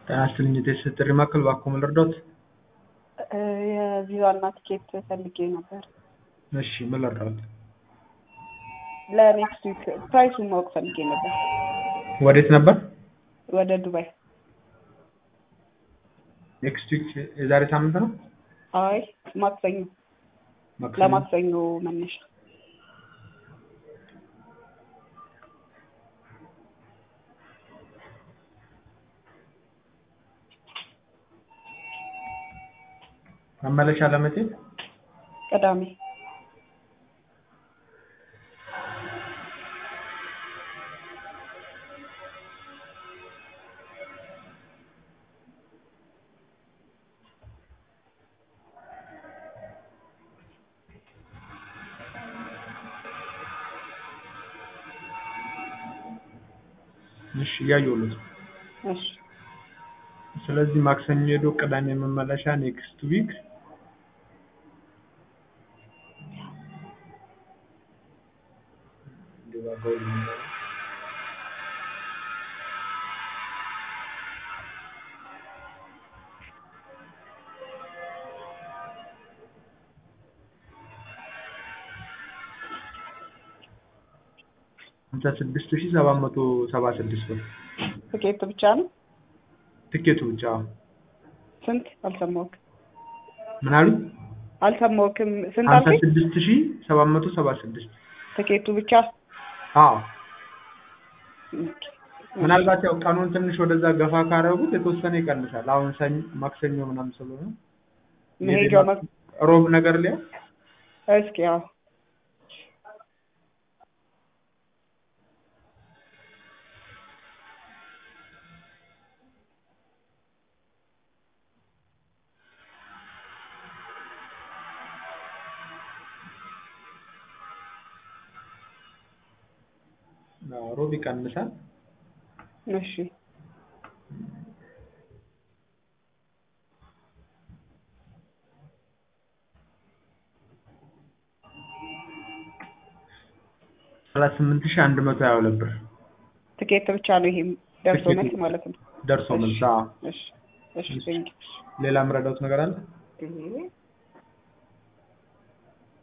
ጤና ይስጥልኝ የቴስት ጥሪ ማዕከል እባክዎ ምን ልርዳዎት? የቪዛና ቲኬት ፈልጌ ነበር እሺ ምን ልርዳዎት? ለኔክስት ዊክ ፕራይሱን ማወቅ ፈልጌ ነበር። ወዴት ነበር? ወደ ዱባይ። ኔክስት ዊክ የዛሬ ሳምንት ነው? አይ ማክሰኞ ማክሰኞ? ለማክሰኞ መነሻ መመለሻ ለመቼ? ቅዳሜ እሺ እያየሁልዎት ነው። እሺ ስለዚህ ማክሰኞ ሄዶ ቅዳሜ መመለሻ ኔክስት ዊክ ሃምሳ ስድስት ሺህ ሰባት መቶ ሰባ ስድስት ብር ትኬቱ ብቻ ነው? ትኬቱ ብቻ አዎ። ስንት አልሰማሁህም። ምን አሉ? አልሰማሁህም። ስንት ሃምሳ አልከኝ? ስድስት ሺህ ሰባት መቶ ሰባ ስድስት ትኬቱ ብቻ አዎ ምናልባት ያው ቀኑን ትንሽ ወደዛ ገፋ ካደረጉት የተወሰነ ይቀንሳል። አሁን ሰኞ ማክሰኞ ምናምን ስለሆነ መሄጃው መ- ሮብ ነገር ሊያ እስኪ ያው አዎ፣ ሮብ ይቀንሳል። እሺ ሰላሳ ስምንት ሺህ አንድ መቶ ሀያ ሁለት ብር ትኬት ብቻ ነው ይሄም ደርሶ ትኬቱ። መልስ ማለት ነው። ደርሶ መልስ። አዎ። እሺ እሺ ቴንክ ሌላ የምረዳዎት ነገር አለ? ዩ